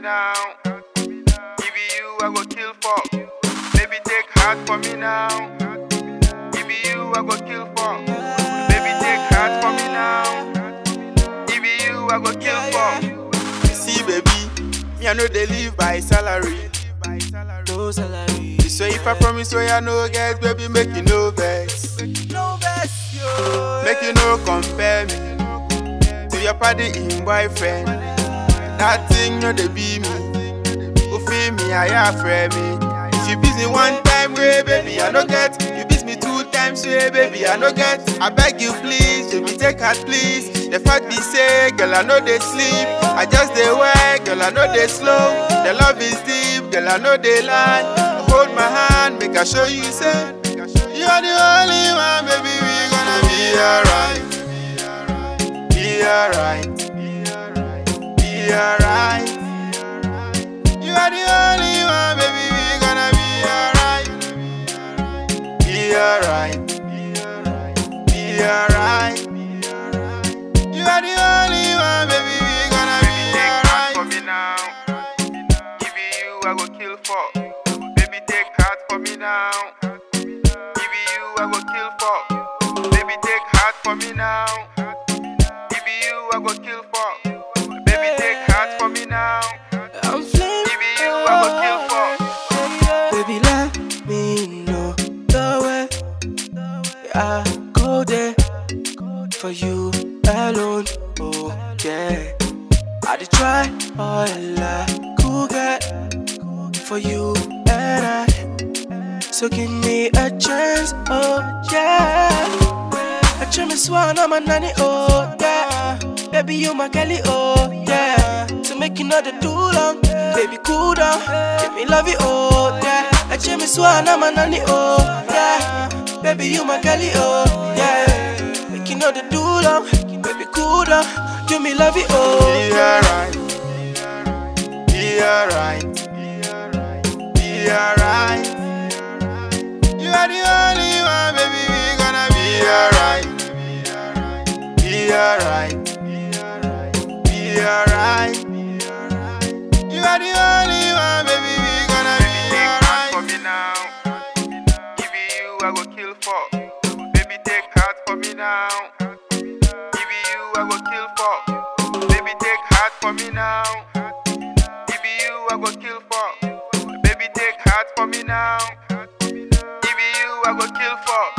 now. If you, I go kill for. Baby, take heart for me now. If you, I go kill for. Baby, take heart for me now. If you, I go kill for. You see, baby, me I know they live by salary. No salary. So if I promise where I no get, baby, make you no vex. No best, yo. Make you no compare me to your party in boyfriend. That thing no they be me. Who feel me, I afraid me. If you busy one time, way baby, I no get. You busy me two times, way baby, I no get. I beg you please, baby, take heart please. The fact be say, girl, I know they sleep. I just they work, girl, I know they slow. The love is deep, girl, I know they lie. Hold my hand, make I show you, say. You're the only one, baby, we gonna be alright. Be alright. Be alright. You are the only one, baby, we gonna be alright. Be alright. Be alright. You are the only one, baby, we gonna be alright. for me now. If you, I go kill for. Baby, take heart for me now. If you, I go kill for. Baby, take heart for me now. If you, I go kill for. Baby, take heart for me now. I'm flaming. If you, I go kill for. Baby, let me know the way I go there for you alone. Oh, yeah. I did try all I could get for you and I. So give me a chance, oh, yeah. I try me swan, I'm a nanny, oh, yeah. Baby, you my Kelly, oh, yeah. To make you know the too long, baby, cool down. Give me love you, oh, yeah. I try me swan, I'm a nanny, oh, yeah. Baby, you my Kelly, oh, yeah. Make you know the too long, baby, cool down. Give me love you, oh, Be alright. Be alright. Be alright. You are the only one, baby. We gonna be alright. Be alright. Be alright. You are the only one, baby. We gonna be alright. for me now. If you, I go kill for. Baby, take heart for me now. If you, I go kill for. Baby, take heart for me now. If you, I go kill for. Baby, take heart for me now. If you, I go kill for.